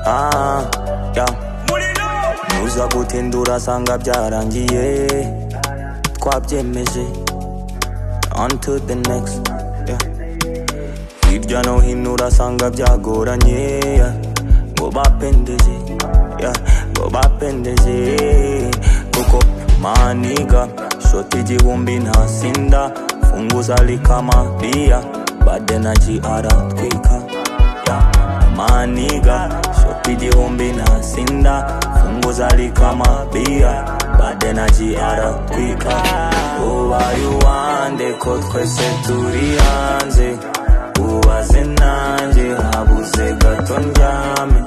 ah, yeah. muza gutindura asanga byarangiye twabyemeje on to the next yeah. hirya no hino urasanga byagoranye yeah. ngo bapendeze yeah. ngo bapendeze kuko maniga shoti igihumbi ntasinda funguza likama bia badenaji aratwika yeah. maniga shoti igihumbi ntasinda funguza likama bia badenaji aratwika ubaye uwande ko twese turi hanze ubaze nanjye habuze gato ndyame